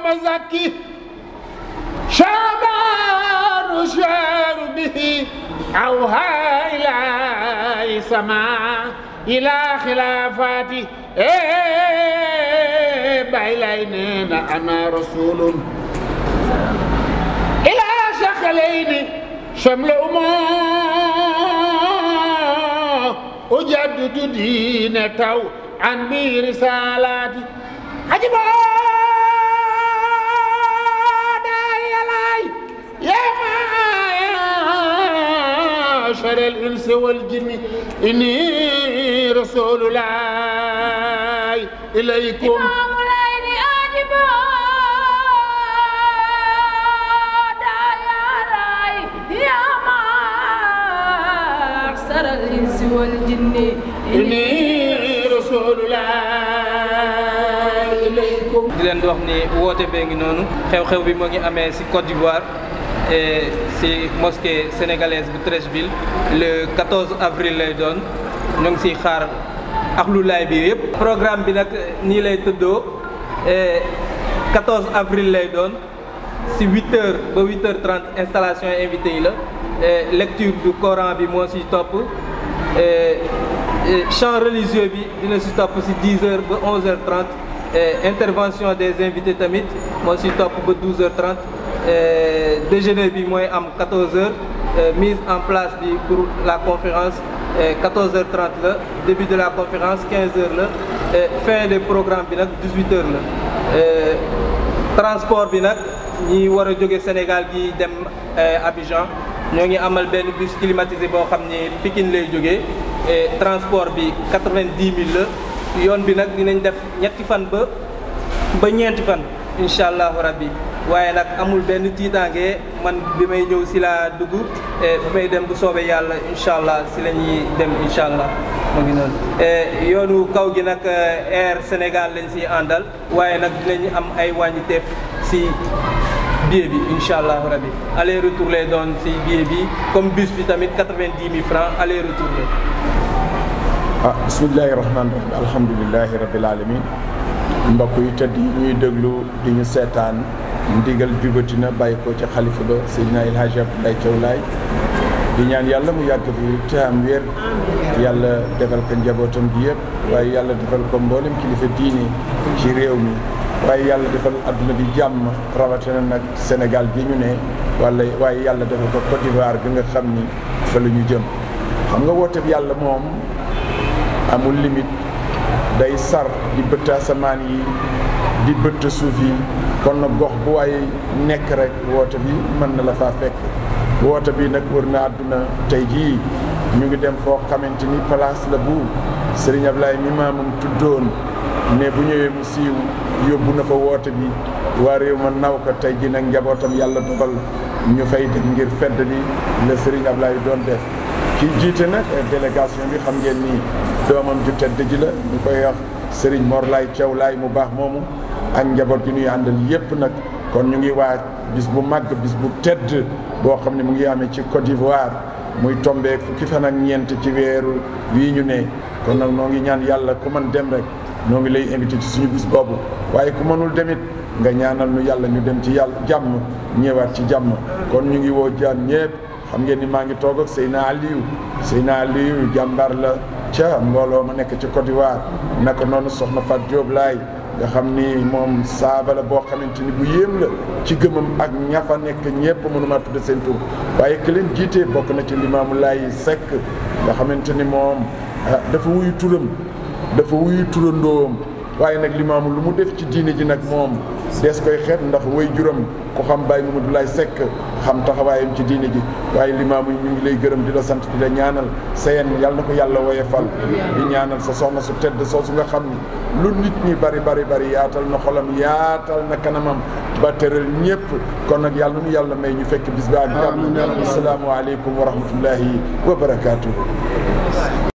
وزكي شعبان شعر به أوها إلى سماء إلى خلافاتي إيه بايلين أنا رسول إلى شخلين شمل أمور أجدد دين تو عن بي رسالاتي عجبا يا معشر الإنس والجن إني رسول الله إليكم إمام العين أجبا يا راي يا معشر الإنس والجن إني رسول الله إليكم di leen di wax ni woote bee ngi noonu xew-xew bi moo ngi amee ci Côte d'Ivoire et ci mosquée sénégalaise bu Treichville le 14 avril lay doon ñoo ngi ciy xaar axlu laay bi yëpp. programme bi nag nii lay tëddoo et 14 avril lay doon ci 8 heures ba 8 heures 30 installation invité yi la et lecture du Coran bi moo ciy topp et et chant religieux bi dina ci topp ci 10 heures ba 11 heures 30. Et intervention des invités tamit moo si topp ba 12h30 et déjeuner bi mooy am 14h mise en place bi pour la conférence et 14h30 la début de la conférence 15h la et fin de programme bi nag 18h la et transport bi nag ñi war a jóge Sénégal gi dem Abidjan ñoo ngi amal benn bus climatisé boo xam ni Pikine lay jógee et transport bi 90 000 la. yoon bi nag dinañ def ñetti fan ba ba ñeenti fan incha allahu rabbi waaye nag amul benn tiitaange man bi may ñëw si laa dugg bi may dem bu soobee yàlla incha allah si la ñuy dem incha allah mu ngi noonu. yoonu kaw gi nag Air Sénégal lañ siy àndal waaye nag dinañ am ay wàññiteef si billet bi incha allahu rabbi aller retour lay doon si billet bi comme bus bi tamit quatre-vingt-dix mille francs aller retour la. ah bismillahi rahmaani rahim alhamdulilahi rabil alamin mbokk yi tëdd yi ñuy déglu di ñu seetaan ndigal jubati na bàyyi ko ci xalifa ba Seydina El Hadji Abdoulaye Thiaw Laye di ñaan yàlla mu yàgg fi te am wér yàlla defal ko njabootam gi yëpp waaye yàlla defal ko mboolem kilifa diine ci réew mi waaye yàlla defal adduna bi jàmm rawatina nag Sénégal gi ñu ne wala waaye yàlla defal ko Côte d'Ivoire gi nga xam ni fa la ñu jëm xam nga woote bi yàlla moom amul limite day sar di bëtt asamaan yi di bëtt suuf yi kon nag gox bu waaye nekk rek woote bi mën na la faa fekk woote bi nag wër na àdduna tey jii ñu ngi dem foo xamante ni place la bu Serigne Ablaye mi maamam tuddoon ne bu ñëwee mu siiw yóbbu na fa woote bi waa réew ma naw ko tey jii nag njabootam yàlla dogal ñu fay dem ngir fedd ni la Serigne Ablaye doon def kii jiite nag délégation bi xam ngeen ni doomam ju tedd ji la ñu koy wax Serigne Mor Laye Thiaw Laye mu baax moomu ak njaboot gi ñuy àndal yépp nag kon ñu ngi waaj bis bu màgg bis bu tedd boo xam ne mu ngi amee ci Côte d'Ivoire muy tombeek fukki fan ak ñeent ci weeru wii ñu ne kon nag noo ngi ñaan yàlla ku man dem rek noo ngi lay invité ci suñu bis boobu waaye ku mënul demit nga ñaanal nu yàlla ñu dem ci yàlla jàmm ñëwaat ci jàmm kon ñu ngi woo jaan ñépp xam ngeen ni maa ngi toog ak Seyna Aliou Seyna Aliou jàmbaar la ca mbooloo ma nekk ci Côte d'Ivoire naka noonu soxna Fat Diop laay nga xam ni moom saaba la boo xamante ni bu yéem la ci gëmam ak ña fa nekk ñëpp mënuma tudd seen tur waaye ki leen jiitee bokk na ci limaamu laay sekk nga xamante ni moom dafa wuyu turam dafa wuyu turandoom waaye nag limaamu lu mu def ci diine ji nag moom dees koy xeeb ndax way juram ku xam Baye Mamadou Laye Seck xam taxawaayam ci diine ji waaye limaamu ñu ngi lay gërëm di la sant di la ñaanal seen yàlla na ko yàlla woyefal di ñaanal sa soxna su tedd soosu nga xam ni lu nit ñi bari bari bari yaatal na xolam yaatal na kanamam ba tëral ñëpp kon nag yàlla nu yàlla may ñu fekk bis ba ak jàmm asalaamu aleykum wa rahmatullahi wa barakaatuhu